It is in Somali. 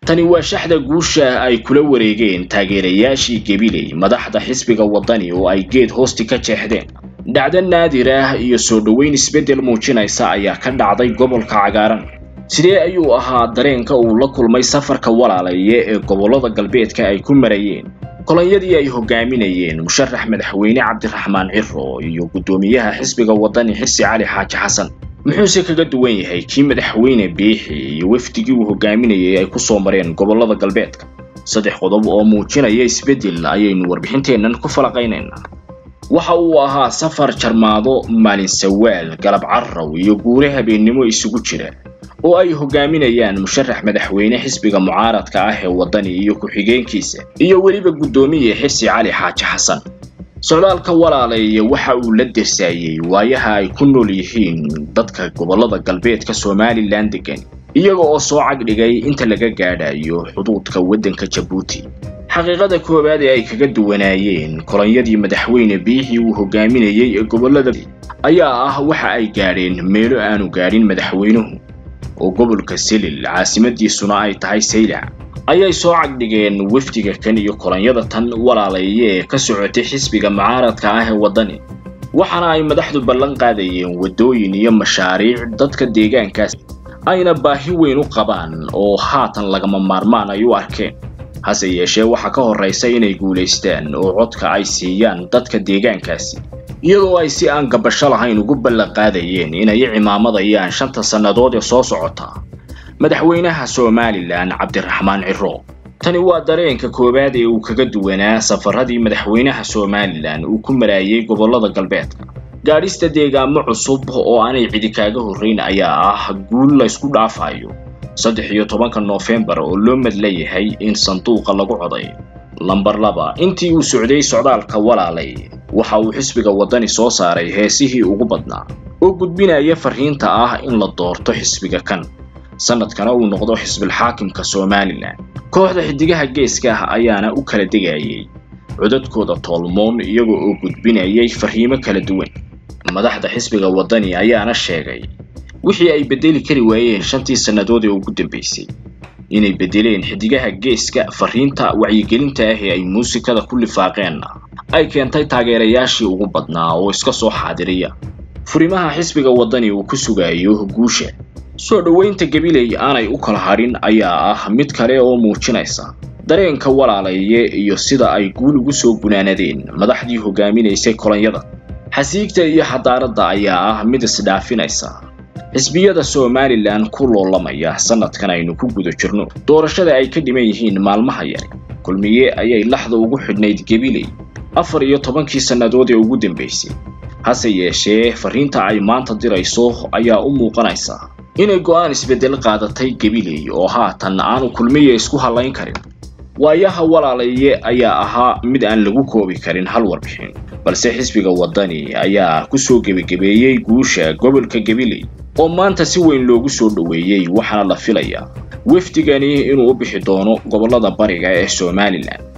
tani waa shaxda guusha ay kula wareegeen taageerayaashii gabiley madaxda xisbiga waddani oo ay geed hoosti ka jeexdeen dhacdo naadir ah iyo soo dhoweyn isbeddel muujinaysa ayaa ka dhacday gobolka cagaaran sidee ayuu ahaa dareenka uu la kulmay safarka walaalaye ee gobollada galbeedka ay ku marayeen kolonyadii ay hogaaminayeen musharax madaxweyne cabdiraxmaan ciro iyo guddoomiyaha xisbiga waddani xirsi cali xaaji xasan muxuuse kaga duwan yahay kii madaxweyne biixi iyo wafdigii uu hogaaminayay ay ku soo mareen gobollada galbeedka saddex qodob oo muujinaya isbeddel ayaynu warbixinteennan ku falaqaynaynaa waxa uu ahaa safar jarmaado maalin sawaal galab carraw iyo guure habeennimo isugu jira oo ay hogaaminayaan musharax madaxweyne xisbiga mucaaradka ah ee waddani iyo ku-xigeenkiisa iyo weliba guddoomiye xirsi cali xaaji xasan socdaalka walaaleeye waxa uu la dersaayey waayaha ay ku nool yihiin dadka gobollada galbeedka somalilan degan iyaga oo soo cagdhigay inta laga gaadhayo xuduudka waddanka jabuuti xaqiiqada koowaad ee ay kaga duwanaayeen kolonyadii madaxweyne biixii uu hogaaminayey ee gobollada ayaa ah waxa ay gaadheen meelo aanu gaadhin madaxweynuhu oo gobolka selil caasimadiisuna ay tahay saylac ayay soo cagdhigeen wafdiga kan iyo kolonyada tan walaalaye ee ka socotay xisbiga mucaaradka ah ee waddani waxaana ay madaxdu ballan qaadayeen waddooyin iyo mashaariic dadka deegaankaas ayna baahi weyn u qabaan oo haatan lagama maarmaan ay u arkeen hase yeeshee waxaa ka horraysa inay guulaystaan oo codka ay siiyaan dadka deegaankaasi iyadoo ay si aan gabasho lahayn ugu ballan qaadayeen inay cimaamadayaan shanta sannadood ee soo socota madaxweynaha somalilan cabdiraxmaan ciro tani waa dareenka koowaad ee uu kaga duwanaa safaradii madaxweynaha somalilan uu ku maraayay gobollada galbeedka gaadhista deegaamo cusub oo aanay cidi kaaga horrayn ayaa ah guul laysku dhaafayo saddex iyo tobanka noofembar oo loo madla yahay in sanduuqa lagu coday lambar laba intii uu socday socdaalka walaalay waxa uu xisbiga waddani soo saaray heesihii ugu badnaa oo gudbinaya farriinta ah in la doorto xisbiga kan sanadkana uu noqdo xisbilxaakimka somalilan kooxda xidigaha geeska ah ayaana u kala degayay codadkooda toolmoon iyaga oo gudbinayay farriimo kala duwan madaxda xisbiga waddani ayaana sheegay wixii ay beddeli kari waayeen shantii sannadood ee ugu dambaysay inay beddeleen xidigaha geeska farriinta wacyigelinta ah ee ay muusikada ku lifaaqeenna ay keentay taageerayaashii ugu badnaa oo iska soo xaadiriya furimaha xisbiga waddani uu ku sugayo guusha soo dhoweynta gabiley aanay u kala hadhin ayaa ah mid kale oo muujinaysa dareenka walaalaye iyo sida ay guul ugu soo gunaanadeen madaxdii hogaaminaysay kolonyada xasiigta iyo xadaaradda ayaa ah mid isdhaafinaysa xisbiyada somalilan ku loolamaya sanadkan aynu ku guda jirno doorashada ay ka dhiman yihiin maalmaha yari kulmiye ayay laxda ugu xidhnayd gabiley afar iyo tobankii sannadood ee ugu dambaysay hase yeeshee farriinta ay maanta dirayso ayaa u muuqanaysa inay go'aan isbeddel qaadatay gabiley oo haatan aanu kulmiye isku hallayn karin waayaha walaalaye ayaa ahaa mid aan lagu koobi karin hal warbixin balse xisbiga waddani ayaa ku soo gebagebeeyey guusha gobolka gabiley oo maanta si weyn loogu soo dhoweeyey waxaana la filayaa wafdigani inuu u bixi doono gobollada bariga ee somalilan